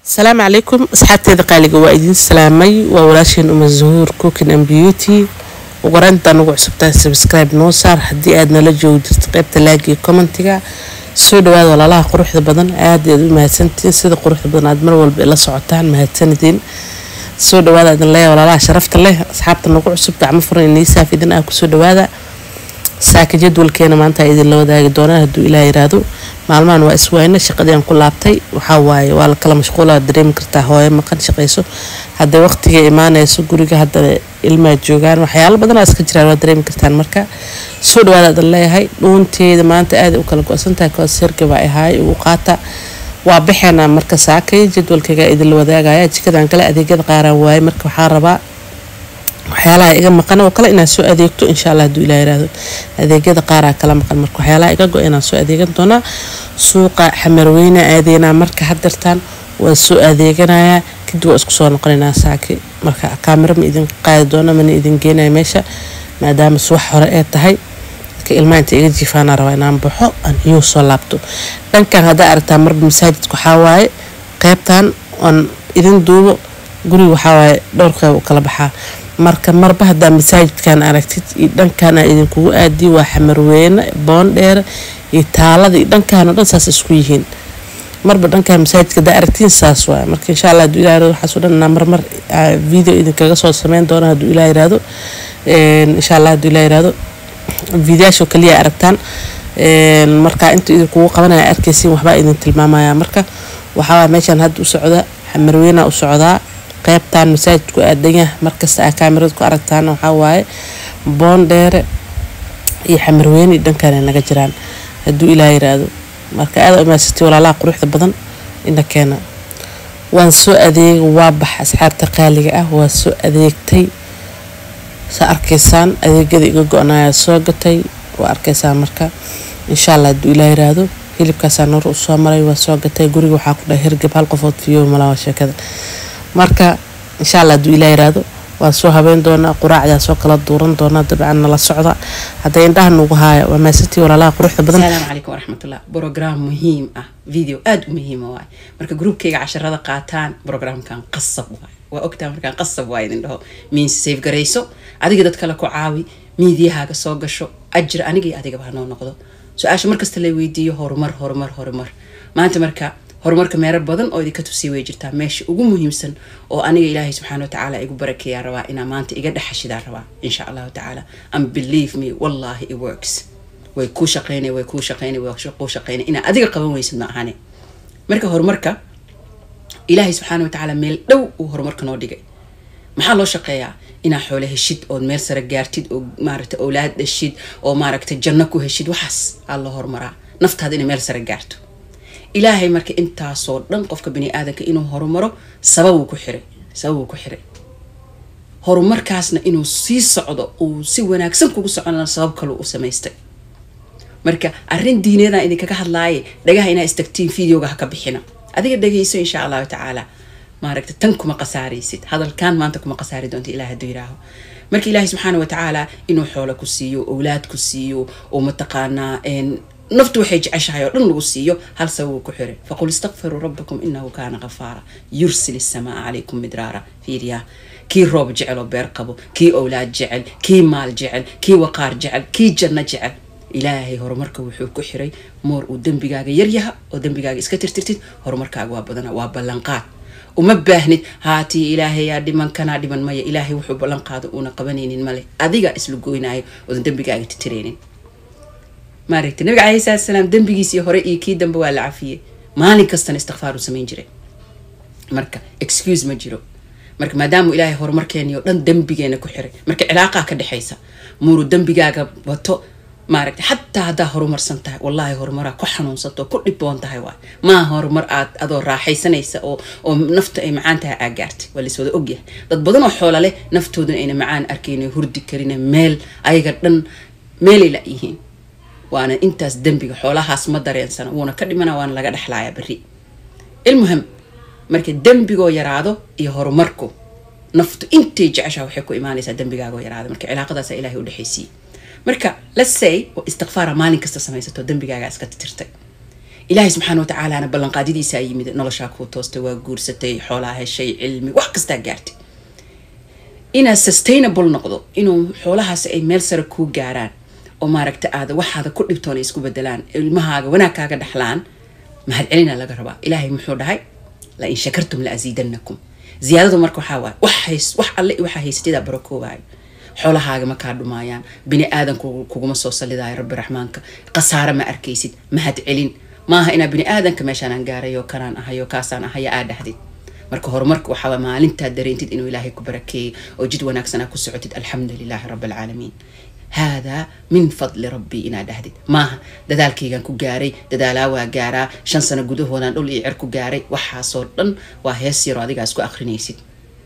asalaamu calaykum asxaabteeda qaaliga waa idiin salaamay waa walaasheen uma zuhuur cookin and beauty ugu horeyntaan ugu cusubtahay subscribe noo saar haddii aad nala joogi jirto qeybta laagiyo commentiga soo dhawaada walaalaha quruxda badan aad aad u mahadsantihiin sida quruxda badan aad mar walba ila socotaan mahadsanidin soo dhawaada idin leeya walaalaha sharafta leh asxaabta nagu cusub gacmo furan iniisaaf idin ah kusoo dhawaada saaka jadwalkeena maanta idinla wadaagi doonaan hadduu ilaah yiraahdo maalmahan waa iswayne shaqadii aan ku laabtay waxaa waaye waa la kala mashquula dareemi kartaa hooyo maqan shaqayso hadday waqtiga imaanayso guriga hadda ilmaa joogaan waxyaalo badanaa iska jiraan waa dareemi kartaan marka soo dhawaada idin leeyahay dhuunteeda maanta aaday u kala go-santahay koos hergaba ahaay ugu qaata waa baxeena marka saakay jadwalkayga idinla wadaagaya jikadan kale adeegyada qaaraan waaye marka waxaa rabaa waxyaalaha iga maqan oo kale inaad soo adeegto insha allah haduu ilah yiraahdo adeegyada qaaraa kala maqan marka waxyaalaha iga go inaan soo adeegan doonaa suuqa xamarweyne aadeynaa marka hadirtaan waa soo adeeganayaa kadib waa isku soo noqonaynaa saaki marka kaamiro ma idin qaadi doona mana idin geenaya meesha maadaama subax hore ee tahay dadka ilmaha inta iga jiifaana rabaa inaan baxo aan iyuu soo laabto dhankan haddaa aragtaa marba masaajidka waxaa waaye qeybtan aan idin duubo guriga waxaa waaye dhowr qeyb u kala baxaa marka marba hadaa masaajidkan aragtid iyo dhankaana idinkugu aadiy waa xamarweyne boondheere iyo taalada iyo dhankaan oo dhan saas isku yihiin marba dhankaan masaajidka hadaa aragtiin saas waay marka insha allah haduu ilah yirahdo waxaasoo dhan inaa marmar video idinkaga soo sameyn doona haduu ilah yirahdo insha allah haduu ilah yirahdo videoyaashoo kaliya aragtaan marka inta idinkugu qabanaya arkaysiin waxbaa idin tilmaamaya marka waxaa meeshaan hadda u socda xamarweyna u socdaa qeybtan masaajidku aadanyah markasta aa kaamirada ku aragtaan waxaa waaye boondheere iyo xamarweyne iyo dhankaan ay naga jiraan hadduu ilaa yiraahdo marka aada umaasatay walaalaha quruxda badan ina keena waan soo adeegay waa bax asxaabta qaaliga ah waa soo adeegtay saa arkaysaan adeegyada iga go-naya soo gatay waa arkaysaan marka insha allah hadduu ilaa yiraahdo hilibkaasaa noor u soo maray waa soo gatay guriga waxaa ku dhahay hirgab hal qofood fiyo malawa sheekada marka insha allah hadduu ilaa yiraahdo waan soo habeyn doonaa quraacdaa soo kala duuran doonaa dabcan nala socda hadday indhaha nugu haaya waa maasantii walaalaha quruxda badan asalaamu calaykum waraxmatullah brogram muhiim ah video aada u muhiima waay marka gruubkayga casharada qaataan brograamkan qasab waay waa ogtaa markaan qasab waa idin dhaho miins safe garayso adiga dad kale ku caawi miidiyahaaga soo gasho ajir aniga iyo adigaba hanoo noqdo su-aasha markasta la weydiiyo horumar horumar horumar maanta marka horumarka meero badan oo idinka tusiya way jirtaa meesha ugu muhiimsan oo aniga ilaahay subxaana watacaala igu barakeeyaa rabaa inaa maanta iga dhexashidaa rabaa insha allahu tacaala and believe me wallahi it works way kuu shaqeynay way kuu shaqeynay way kuu shaqeynay inaa adiga qaban weysid ma ahane marka horumarka ilaahay subxaana watacaala meel dhow uu horumarka noo dhigay maxaa loo shaqeeyaa inaa xoole heshid ood meel sare gaartid oo maaragta owlaad dhashid oo maaragta janno ku heshid waxaas aa loo horumaraa naftaada inay meel sare gaarto ilaahay marka intaasoo dhan qofka bani aadanka inuu horumaro sababuu ku xiray sababuu ku xiray horumarkaasna inuu sii socdo uu si wanaagsan kugu soconana sabab kaleu u samaystay marka arrin diineedaan idinkaga hadlaaye dhagaha inaa istagtiin videoga ha ka bixina adiga dhagayso insha allahu tacaala maaragta tan kuma qasaaraysid hadalkan maanta kuma qasaari doonta ilah hadduu yiraaho marka ilaahay subxaana watacaala inuu xoolo ku siiyo owlaad ku siiyo oo mataqaanaa naftu waxay jeceshahay oo dhan lagu siiyo hal sababuu ku xiray faqul istakfiruu rabbakum inahu kaana qafaara yursil isamaa calaykum midraara fiiriyaa kii roob jecel oo beer qabo kii owlaad jecel kii maal jecel kii waqaar jecel kii janno jecel ilaahay horumarka wuxuu ku xiray moor uu dembigaaga yaryaha oo dembigaaga iska tirtirtid horumarkaaga waa badana waa ballanqaad uma baahnid haatii ilaahayaa dhiman kanaa dhiman maya ilaahay wuxuu ballanqaado uuna qabanaynin male adiga isla goynaayo oodan dembigaaga titiraynin maaragta nabiga calayhi salatu salaam dembigiisii hore iyo kii dambe waa la cafiyey maalin kastana istikfaar uu samayn jiray marka excuse ma jiro marka maadaama ilaahay horumarkeeni oo dhan dembigeena ku xiray marka cilaaqaa ka dhexaysa muuru dembigaaga wato maaragta xataa haddaa horumarsan tahay wallaahi horumaraa ku xanuunsanto oo ku dhiboon tahay waay maa horumar aad adoo raaxaysanaysa oo oo nafta ay macaan tahay aa gaartay waa laiswada ogyahay dad badan oo xoola leh naftooduna ayna macaan arkayn hurdi karin meel ayaga dhan meelay la yihiin waana intaas dembiga xoolahaas ma dareensana wuuna ka dhimana waana laga dhexlaaya beri ilmuhim marka dembigoo yaraado iyo horumarku naftu intay jeceshaa waxay ku imaanaysaa dembigaagoo yaraado marka cilaaqadaasa ilahay u dhexaysiiye marka let's say istikfaara maalin kasta samaysato dembigaaga iska tirtay ilaahay subxaana watacaalana ballanqaadidiisaa yimid noloshaa kuu toostay waa guursatay xoolaa heshay cilmi wax kastaa gaartay inaad sustainable noqdo inuu xoolahaas ay meel sare kuu gaaraan oo maaragta aada waxaada ku dhibtoona isku bedelaan ilmahaaga wanaag kaaga dhexlaan mahad celina laga rabaa ilaahay muxuu dhahay la in shakartum la asiidanakum ziyaadadu marka waxaa waay wax hays wax alle waxaa haysatidaa barakoobayo xoolahaaga ma kaa dhumaayaan bini aadan kuguma soo salidayo rabbi raxmaanka khasaare ma arkaysid mahad celin maaha inaa bini aadanka meeshaanaan gaarayo kanaan ahayo kaasaan ahaya aa dhahdid marka horumarka waxaa maalintaad dareentid inuu ilaahay ku barakeeyey oo jid wanaagsanaa ku socotid alxamdu lilaahi rabbi alcaalamiin haadaa min fadli rabbii inaad dhahdid maaha dadaalkaygaan ku gaaray dadaalaa waa gaaraa shan sano gudahoodaan dhul iyo cer ku gaaray waxaasoo dhan waa hees yaro adigaa isku akrinaysid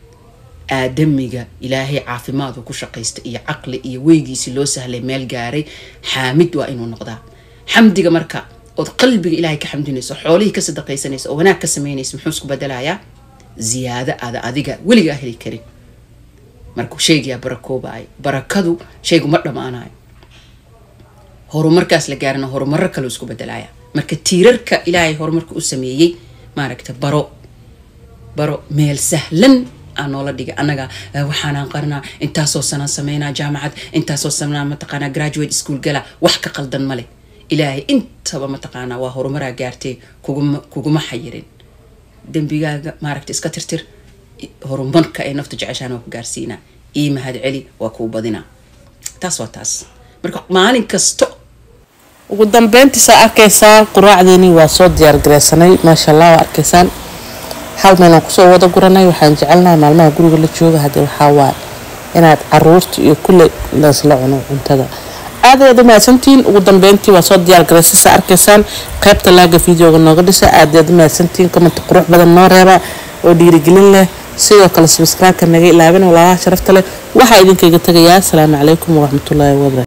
aadamiga ilaahay caafimaadu ku shaqaysta iyo caqli iyo weygiisi loo sahlay meel gaaray xaamid waa inuu noqdaa xamdiga marka ood qalbiga ilaahay ka xamdinayso xoolihii ka sadaqaysanayso oo wanaag ka samaynayso muxuu isku bedelayaa ziyaado aada adiga weligaa heli karin markuu sheegayaa barakoobaay barakadu shaygu ma dhammaanayo horumarkaas la gaarana horumaro kaleu isku bedelaya marka tiirarka ilaahay horumarka u sameeyey maaragta baro baro meel sahlan aan noola dhigay annaga waxaanaan qarnaa intaasoo sanaan sameynaa jaamacad intaasoo sanaa mataqaanaa graduate school gala wax ka qaldan male ilaahay intaba mataqaanaa waa horumaraa gaartay kuguma kuguma xayirin dembigaaga maaragta iska tirtir horumarka ay naftu jeceshaan waa ku gaarsiinaa ii mahad celi waa kuu badinaa taas waa taas marka maalin kasto ugu dambeyntiisaa arkaysaa quraacdeeni waa soo diyaargareysanay maasha allah waa arkaysaan hal meelaan kusoo wada guranay waxaan jecelnahay maalmaha guriga la jooga haddii waxaa waay inaad caruurta iyo kulle laisla cuno cuntada aad ayaad u mahadsantihiin ugu dambeyntii waa soo diyaargaraysay saa arkaysaan qaybta laaga videoga nooga dhisa aad ayaad u mahadsantihiin comment qurux badan noo reeba oo dhiirigelin leh sidoo kale subscribe-ka naga ilaabin walaalaha sharafta leh waxaa idinkaga tegayaa asalaamu calaykum waraxmatullaahi wabarakatu